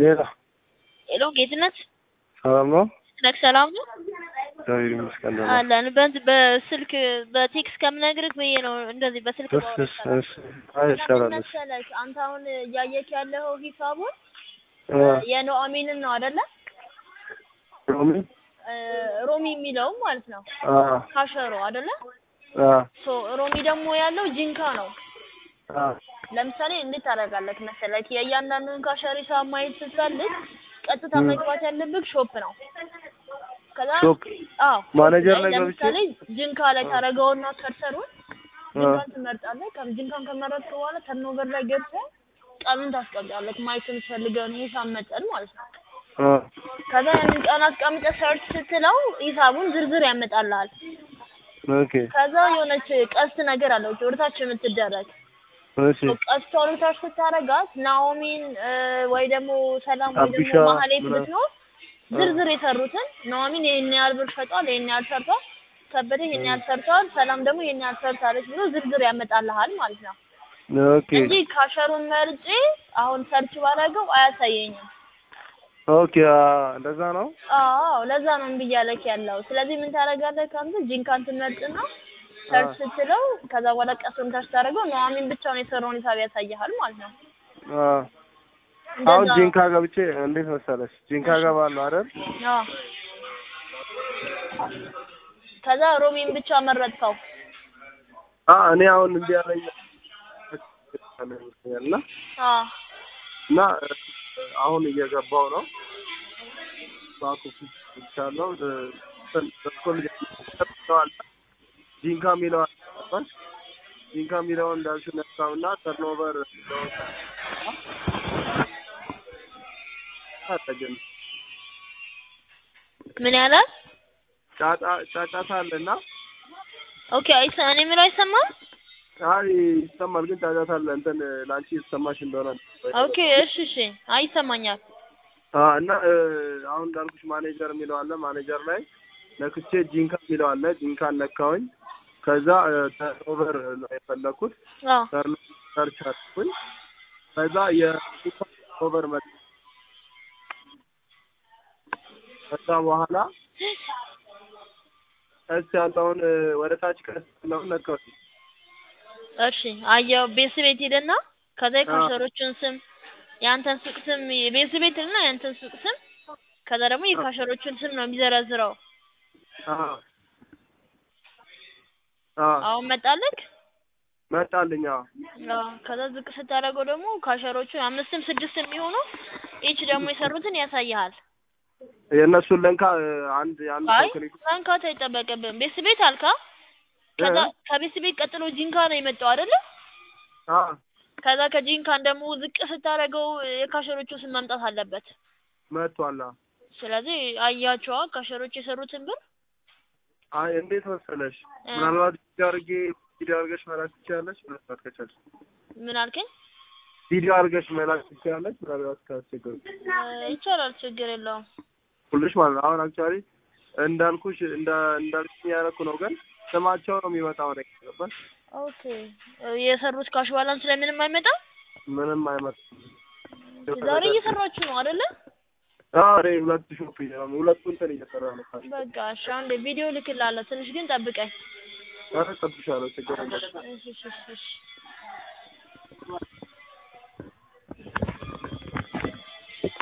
ሌላ ሄሎ ጌትነት ሰላም ነው? ነክ ሰላም ነው እግዚአብሔር ይመስገን ደህና ነኝ። አለን። በንት በስልክ በቴክስት ከምነግርህ ብዬ ነው እንደዚህ በስልክ እሺ እሺ እሺ አይ ይሻላል። እሺ መሰለህ አንተ አሁን እያየክ ያለው ሂሳቡን እ የኑኦሚንን ነው አይደለ? ሮሚ እ ሮሚ የሚለው ማለት ነው አ ካሸሮ አይደለ? አ ሶ ሮሚ ደግሞ ያለው ጂንካ ነው። አ ለምሳሌ እንዴት ታደርጋለህ መሰለህ? የእያንዳንዱን ካሸሪ ሂሳብ ማየት ስትፈልግ ቀጥታ ም። መግባት ያለብህ ሾፕ ነው። ከዛ ሾፕ አዎ ማኔጀር ላይ ገብቼ ለምሳሌ ጅንካ ላይ ታደርገውና ከርሰሩን አ ጅንካን ትመርጣለህ። ከም- ጅንካን ከመረጥክ በኋላ ተርኖቨር ላይ ገብተህ ቀኑን ታስቀምጣለህ። ማየት የምትፈልገውን ሂሳብ መጠን ማለት ነው። አ ከዛ ያንን ቀን አስቀምጠህ ሰርች ስትለው ሂሳቡን ዝርዝር ያመጣልሃል። ኦኬ ከዛ የሆነች ቀስት ነገር አለች ወደታች የምትደረግ እሺ ቀስቷን ወደታች ስታረጋት ናኦሚን እ፣ ወይ ደግሞ ሰላም ወይ አቢሻ ደግሞ ማህሌት ምናምን። ብትኖር ዝርዝር የሰሩትን ናኦሚን ይሄን ያህል ብር ሸጧል፣ ይሄን ያህል ሰርቷል፣ ከበደ ይሄን ያህል ሰርቷል፣ ሰላም ደግሞ ይሄን ያህል ሰርታለች ብሎ ዝርዝር ያመጣልሃል ማለት ነው ኦኬ እንጂ ካሸሩን መርጬ አሁን ሰርች ባረገው አያሳየኝም። ኦኬ አ እንደዛ ነው። አዎ ለዛ ነው እምቢ እያለክ ያለው። ስለዚህ ምን ታደርጋለህ? ካንተ ጂንካን ትመርጥና ሰርች ስትለው ከዛ በኋላ ቀሱን ታች ታደርገው ኑኦሚን ብቻውን የሰራውን ሂሳብ ያሳይሃል ማለት ነው። አ አሁን እንደዛ ጂንካ ገብቼ እንዴት መሰለሽ ጂንካ ገባለሁ አይደል? አዎ። ከዛ ሮሚን ብቻ መረጥከው። አ እኔ አሁን እንዲህ ያለኝ እና አዎ እና አሁን እየገባው ነው ባኩ ይቻለው በኩል ተጠቅተዋል ጂንካ የሚለው አለ ጂንካ የሚለውን እንዳልሽው ነሳውና ተርኖቨር አጠገን ምን ያላል? ጫጫ ጫጫታ አለና ኦኬ አይሰ እኔ የምለው አይሰማም። አይ ይሰማል፣ ግን ጫጫታ አለ። እንትን ለአንቺ የተሰማሽ እንደሆነ ኦኬ እሺ እሺ አይ ይሰማኛል። አ እና እ፣ አሁን እንዳልኩሽ ማኔጀር የሚለው አለ። ማኔጀር ላይ ነክቼ ጂንካ የሚለው አለ። ጂንካን ነካውኝ። ከዛ ተርኖቨር ነው የፈለኩት። አዎ ተርን- ሰርች አድርኩኝ። ከዛ የጂንካ ኦቨር መጣ። ከዛ በኋላ ቀስ ያለውን እ፣ ወደ ታች ቀስ ያለውን ነካውኝ። እሺ አየው ቤት ቤት ሄደና ከዛ የካሸሮቹን ስም የአንተን ሱቅ ስም የቤት ቤት እና የአንተን ሱቅ ስም ከዛ ደግሞ የካሸሮቹን ስም ነው የሚዘረዝረው። አ አ አሁን መጣልክ? መጣልኝ። አዎ አዎ ከዛ ዝቅ ስታደርገው ደግሞ ካሸሮቹ አምስትም ስድስት የሚሆኑ ኢች ደግሞ የሰሩትን ያሳይሃል። የእነሱን ለንካ እ፣ አንድ የአንድ አይ ሰው ክሊክ መንካት አይጠበቅብህም። ቤት ቤት አልካ። ከዛ እ? ከቤት ቤት ቀጥሎ ጂንካ ነው የመጣው አይደለ? አ ከዛ ከጂንካን ደግሞ ዝቅ ስታደርገው የካሸሮቹ ስም መምጣት አለበት። መጥቷል። አዎ ስለዚህ አያቸዋ ካሸሮች የሰሩትን ብር አይ እንዴት መሰለሽ፣ እ። ምናልባት ቪዲዮ አድርጌ ቪዲዮ አድርገሽ መላክ ትችላለች። ምናልባት ከቻልሽ ምን አልከኝ? ቪዲዮ አድርገሽ መላክ ትችላለች። ምናልባት ካስቸገሩ እ፣ ይቻላል፣ ችግር የለውም። ሁልሽ ማለት ነው። አሁን አክቹዋሊ እንዳልኩሽ እንዳ እንዳልኩኝ ያደረኩ ነው፣ ግን ስማቸው ነው የሚመጣው ነው ይገባል። ኦኬ እ፣ የሰሩት ካሽ ባላንስ ላይ ምንም አይመጣም። ምንም አይመጣም። ዛሬ እየሰራችሁ ነው አይደለ? ዛሬ ሁለት ሾፕ ይላል ሁለቱ እንትን እየሰራ ነው። ካሽ በቃ እሺ፣ አንዴ ቪዲዮ ልክልሃለሁ። ትንሽ ግን ጠብቀኝ። ዛሬ ጠብሻለሁ። ችግር የለም። እሺ እሺ እሺ እሺ